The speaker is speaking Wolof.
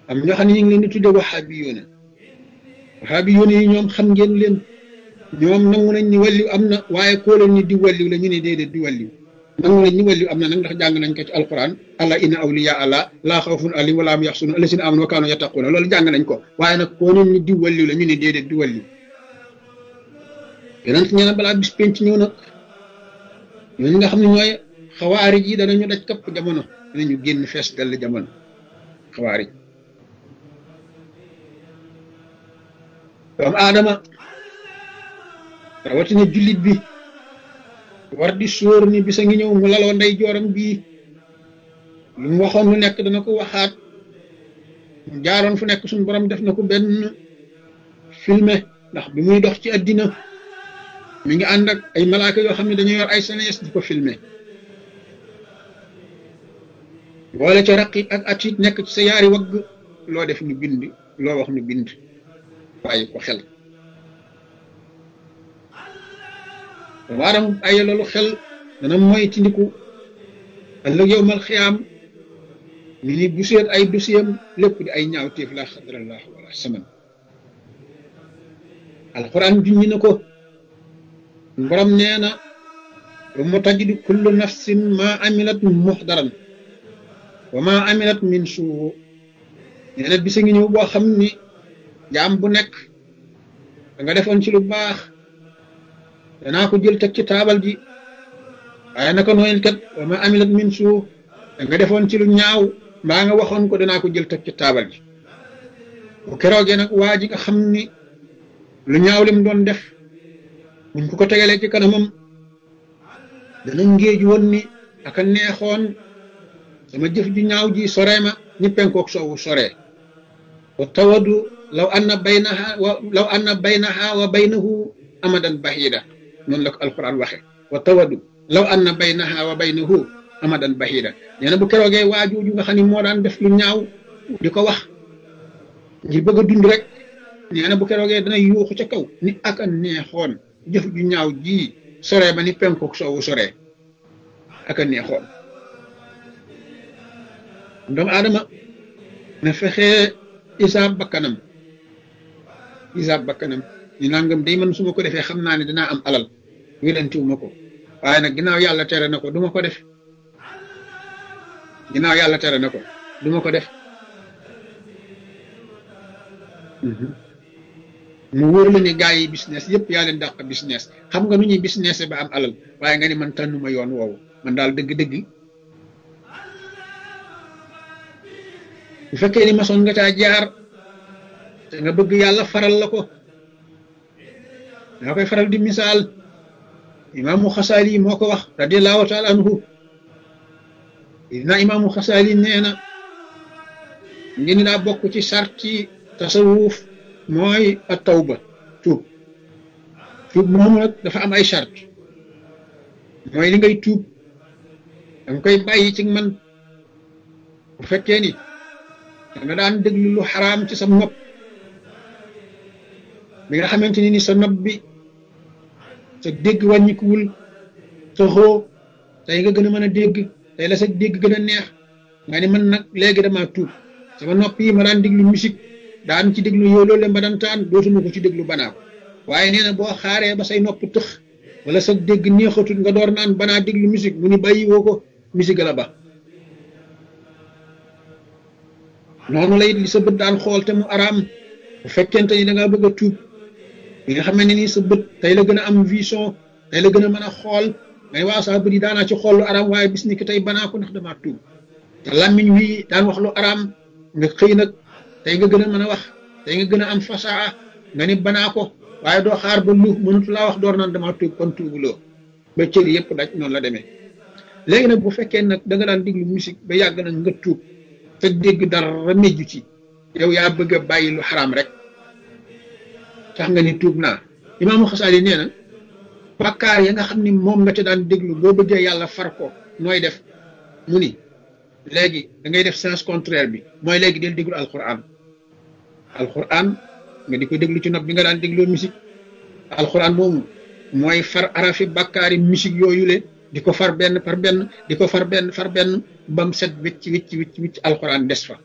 am ñoo xam ne ñu ngi leen di tudde waxaabi yoona waxaabi yoona yi ñoom xam ngeen leen ñoom nangu nañ ni wàlliw am na waaye koo leen ni di wàlliw la ñu ne déedéet di wàlliw nangu nañ ni wàlliw am na nag ndax jàng nañ ko ci alquran allah inna awliya allah laa xawfun alayhim wala hum yaxsunun allasina amanu wa kaanu yattaquuna loolu jàng nañ ko waaye nag koo leen ni di wàlliw la ñu ne déedéet di wàlliw yonent nee na balaa bis penc ñëw nag ñooñu nga xam ne ñooy xawaarij yi danañu daj kapp jamono danañu génn fees dell jamono xawaarij doomu aadama rawatina jullit bi war di sóor ni bisa ngi ñëw mu laloo ndey jooram bii lu mu waxoon lu nekk dana ko waxaat mu jaaroon fu nekk suñu borom def na ko benn filmé ndax bi muy dox ci àddina mi ngi ànd ak ay malaaka yoo xam ne dañu yor ay senes di ko filmé boole ca raqib ak atit nekk ci sa yaari wagg loo def ñu bind loo wax ñu bind bàyyi ko xel waaram ay loolu xel dana moy tindiku ëllëg yow mal xiyaam mi ni bu seet ay dosiyam lépp di ay ñaaw téef la xadrallah wala saman alquran junñi na ko borom nee na mu tajidu kullu nafsin ma amilat muxdaran wa ma amilat min suu nee na bisa ngi ñëw boo xam ni jaam bu nekk da nga defoon ci lu baax danaa ko jël teg ci taabal ji waaye naka nooyel kat wa ma amilat min suu da nga defoon ci lu ñaaw mbaa nga waxoon ko danaa ko jël teg ci taabal ji bu keroogee nag waa ji nga xam ni lu ñaaw lim doon def buñ ko ko tegalee ci kanamam dana ngéej woon ni aka neexoon sama jëf ju ñaaw ji soree ma ñi penkook soowu soree wa tawadu law anna baynaha wa law anna baynaha wa baynahu amadan bahida noonu la ko alquran waxe wa tawadu law anna baynaha wa baynahu amadan bahida nee na bu keroogee waajooju nga xam ne moo daan def lu ñaaw di ko wax ngir bëgg a dund rek nee na bu keroogee dana yuuxu ca kaw ni aka neexoon jëf ju ñaaw ji soree ba ni penkook soowu soree aka neexoon doomu aadama na fexee isaab bakkanam isaab bakkanam ñu nangam day man su ma ko defee xam naa ne dinaa am alal wérantiwu ma ko waaye nag ginnaaw yàlla tere na ko du ma ko def ginnaaw yàlla tere na ko du ma ko def mu wóor la ni gaa yi business yëpp yaa leen dàq business xam nga nu ñuy business ba am alal waaye nga ni man tànnuma yoon woowu man daal dëgg-dëgg bu fekkee ni masoon nga caa jaar te nga bëgg yàlla faral la ko daa koy faral di misaal imaamu xasaali moo ko wax radiallahu taala anhu dina imaamu xasaali nee na ngeen daa bokk ci sarti tasawuf mooy a tawba tuub tuub moomu nag dafa am ay sart mooy li ngay tuub danga koy bàyyi ci man bu fekkee ni da nga daan déglu lu xaraam ci sa nopp bi nga xamante ni ni sa nopp bi sa dégg wàññikuwul sa xoo tey nga gën a mën a dégg tey la sa dégg gën a neex nga ni man nag léegi dama tuub sama nopp yi ma daan déglu musique daan ci déglu yow loolu ma daan taan dootuma ko ci déglu banaa ko waaye nee na boo xaaree ba say nopp tëx wala sa dégg neexatul nga door naan banaa déglu musique mu ni bàyyi woo ko musique la ba noonu la it li sa bët daan xool te mu araam bu fekkente ni da ngaa bëgg a tuub bi nga xam ne ni sa bët tey la gën a am vision tey la gën a mën a xool ngay waa saa bët yi daanaa ci xool lu araam waaye bis ni ki tey banaa ko ndax damaa tuub te làmmiñ wi daan wax lu araam nga xëy nag tey nga gën a mën a wax tey nga gën a am fasaa nga ni banaa ko waaye doo xaar ba lu mënatu laa wax door naan damaa tuub kon tuubuloo ba cër yëpp daj noonu la demee léegi nag bu fekkee nag da nga daan déglu musique ba yàgg nag nga tuub te dégg dara méjju ci yow yaa bëgg a bàyyi lu xaraam rek tax nga ni tuub naa imaamu xasaali nee na bakkaar ya nga xam ni moom nga ca daan déglu boo bëggee yàlla far ko nooy def mu ni léegi da ngay def sens contraire bi mooy léegi del déglu alquran alquran nga di ko déglu ci nopp bi nga daan dégloo musique alquran moomu mooy far arafi bakkaari musique yooyu le di ko far benn par benn di ko far benn far benn bam set wicc wicc wicc wicc alquran des fa